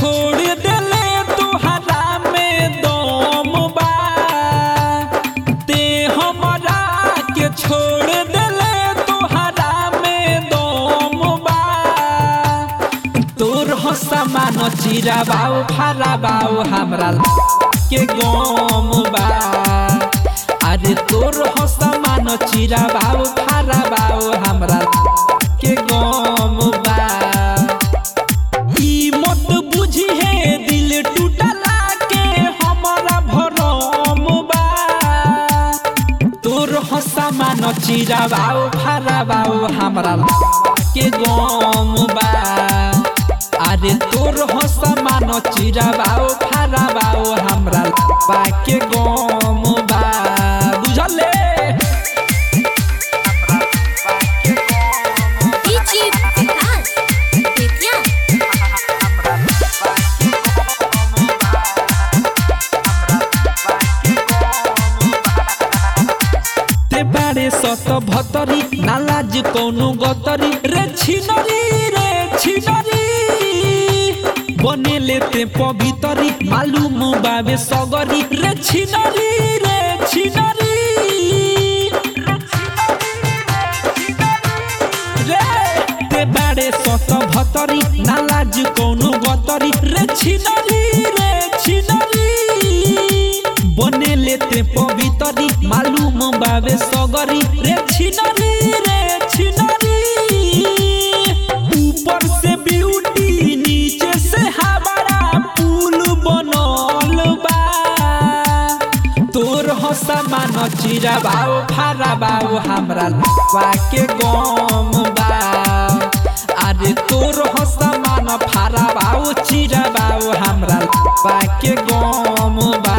छोड़ देले तुहरा में दम बा ते हमरा के छोड़ देले तुहरा में दम बा तोर हो सामान चिरा बाऊ फारा बाऊ हमरा के गम बा अरे तोर हो सामान चिरा बाऊ फारा बाऊ हमरा के गम बा ई मत बुझी है दिल टूटला के हमरा भरम बा तोर हसा मान चिरा बाऊ फारा बाऊ हमरा के गम बा अरे तोर हसा मान चिरा बाऊ फारा बाऊ हमरा बा के गम बा बुझले DJ Vikas, Vidya, ते बारे सत भतरी नालाज कौनु गतरी रे छिनरी रे छिनरी बनेले ते पवितरी मालूम बाबे सगरी रे छिनरी रे छिनरी रे ते बारे सत भतरी नालाज कौनु गतरी रे छिनरी रे छिनरी बनेले ते पवितरी मालूम बाबे सगरी रे छिनरी रे छिनरी ऊपर से ब्यूटी नीचे से हमारा पुल बनल बा तोर हसा मान चिरा बाऊ फारा बाऊ हमरा बा के गम बा अरे तोर हसा मान फारा बाऊ चिरा बाऊ हमरा बा के गम बा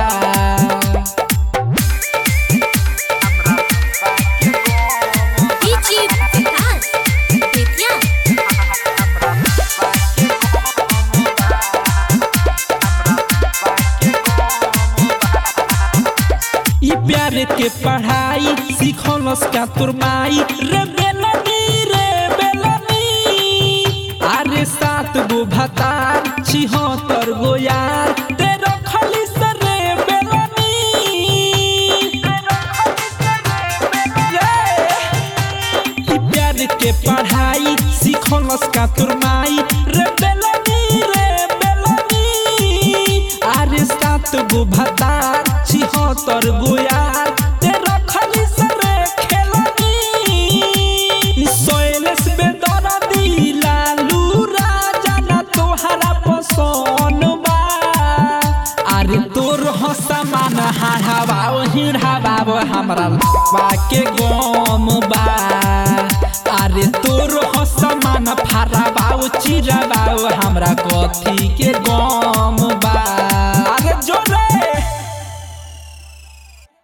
DJ Vikas, Vidya, ई प्यार के पढ़ाई सिखलस का तोर माई रे बेलनी रे बेलनी अरे सात गो भतार छिहत्तर गो यार ते रखली से रे बेलनी रे ई प्यार के पढ़ाई सिखलस का तोर माई रे बेलनी रे बेलनी अरे सात गो भतार छिहत्तर गो यार ते रखली से रे खेलनी सोयलेस बेदरदी लालू राजा ना तोहरा पसंद बा अरे तोर हसा मान हाढ़ाबाओ हिढ़ाबाओ हमरा बा के गम बा अरे तोर हसा मान फाराबाओ चिराबाओ हमरा कथी के गम